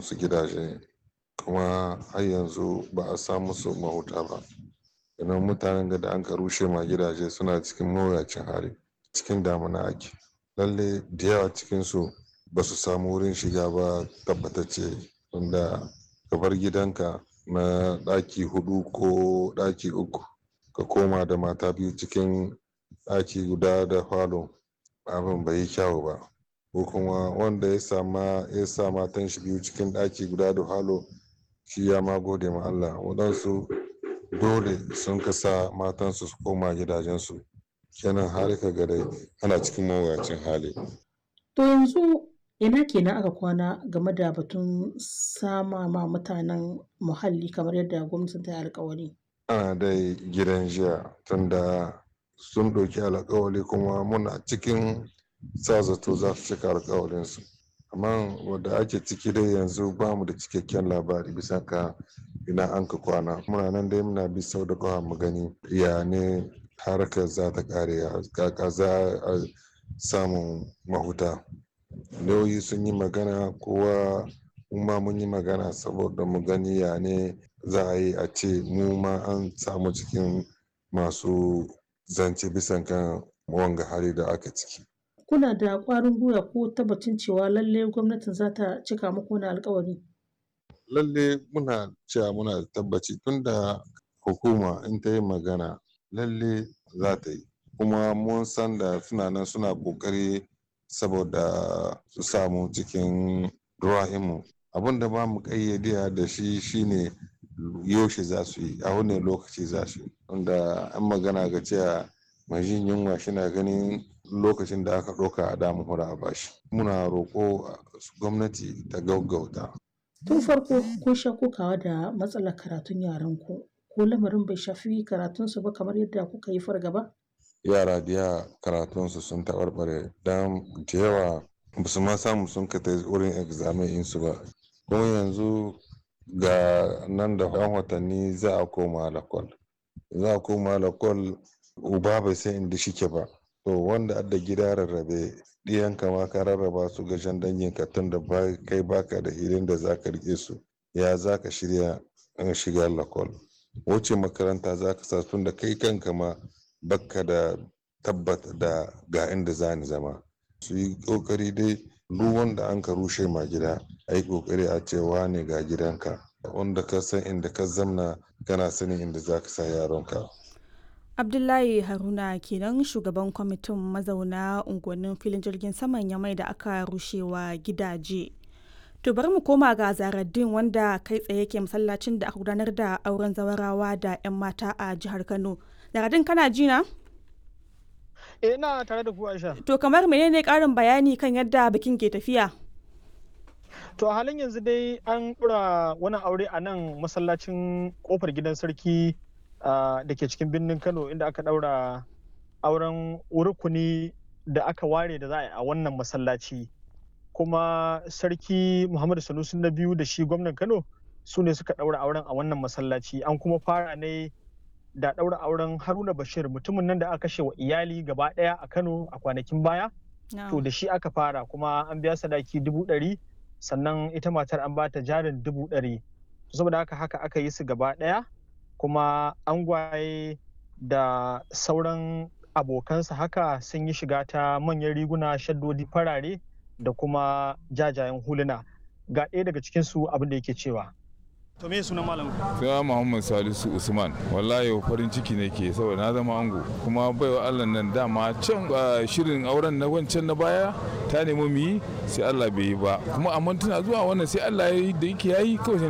musu gidaje kuma har yanzu ba a sa musu mahuta ba idan mutanen da an ka rushe ma gidaje suna cikin mawuyacin hali cikin damuna ake lalle da yawa cikinsu ba su samu wurin shiga ba tabbatacce wanda ka bar gidanka na ɗaki hudu ko ɗaki uku ka koma da mata biyu cikin ɗaki guda da falo abin bai yi kyawu ba ko kuma wanda ya sama ya sa matan shi biyu cikin ɗaki guda da falo shi ya ma gode ma Allah waɗansu dole sun kasa matansu su koma gidajensu kenan har ka ga dai ana cikin mawuyacin hali To yanzu ina kenan aka kwana game da batun sama ma mutanen muhalli kamar yadda gwamnatin ta yi alkawari. ana dai gidan jiya tunda sun ɗauki alkawali kuma muna cikin sa zato za su cika alkawalinsu amma wadda ake ciki dai yanzu ba mu da cikakken labari bisa ka ina an ka kwana muna nan dai muna bi sau da kawa mu gani ya ne harkar za ta kare kaka za a samun mahuta lauyi sun yi magana kowa ma mun yi magana saboda mu gani ya ne za a yi a ce mu ma an samu cikin masu zance bisan kan wanga hali da aka ciki Kuna da ƙwarin gwiwa ko tabbacin cewa lalle gwamnatin za ta cika muku wani alkawari? lalle muna cewa muna da tabbaci tunda hukuma in ta yi magana lalle za ta yi kuma mun san da suna nan suna kokari saboda su samu cikin ruwa'imu abin da ba mu kayyade da shi shine yaushe za su yi a wani lokaci za su yi wanda an magana ga cewa mai jin yunwa shina ganin lokacin da aka ɗauka a damu hura a bashi muna roƙo gwamnati ta gaggauta Tun farko kun sha kokawa da matsalar karatun yaran ku ko lamarin bai shafi karatunsu ba kamar yadda kuka yi fargaba? yara da yawa karatunsu sun taɓarɓare don da yawa ba su ma samu sun ka ta wurin examen insu ba kuma yanzu ga nan da yan watanni za a koma lakwal za a koma lakwal uba bai san inda shike ba to wanda adda gida rarrabe ɗiyanka ma ka rarraba su ga jan dangin ka tun da kai baka da hilin da za ka rike su ya za ka shirya shiga lakwal wuce makaranta za ka sa tun da kai kanka ma bakka da tabbata da ga inda za ni zama su yi kokari dai duk wanda an ka rushe ma gida a yi kokari a cewa ne ga gidanka wanda ka san inda ka zamna kana sanin inda za ka sa yaronka abdullahi haruna kenan shugaban kwamitin mazauna unguwannin filin jirgin saman yamai da aka rushewa gidaje to bari mu koma ga zaraddin wanda kai tsaye ke masallacin da aka gudanar da auren zawarawa da 'yan mata a jihar kano zaraddin kana jina? Eh ina tare da ku Aisha. To kamar menene karin bayani kan yadda bikin ke tafiya? To a halin yanzu dai an ɗura wani aure a nan masallacin kofar gidan sarki da ke cikin birnin Kano inda aka ɗaura auren rukuni da aka ware da za a yi a wannan masallaci. Kuma sarki Muhammadu Sanusi na biyu da shi gwamnan Kano su ne suka ɗaura auren a wannan masallaci an kuma fara ne da ɗaura auren haruna bashir mutumin nan da aka kashe wa iyali gaba ɗaya a kano a kwanakin baya to da shi aka fara kuma an biya sadaki dubu ɗari sannan ita matar an bata jarin dubu ɗari saboda haka haka aka yi su gaba ɗaya kuma angwaye da sauran abokansa haka sun yi shiga ta manyan riguna shaddodi farare da kuma jajayen huluna ga ɗaya daga cikinsu abin da yake cewa To me sunan malam? Sai Muhammad Salisu Usman. Wallahi farin ciki ne ke saboda na zama ango. Kuma baiwa Allah nan dama can shirin auren na wancan na baya ta nemi mu yi sai Allah bai yi ba. Kuma amma tana zuwa wannan sai Allah ya yi da yake yayi kawai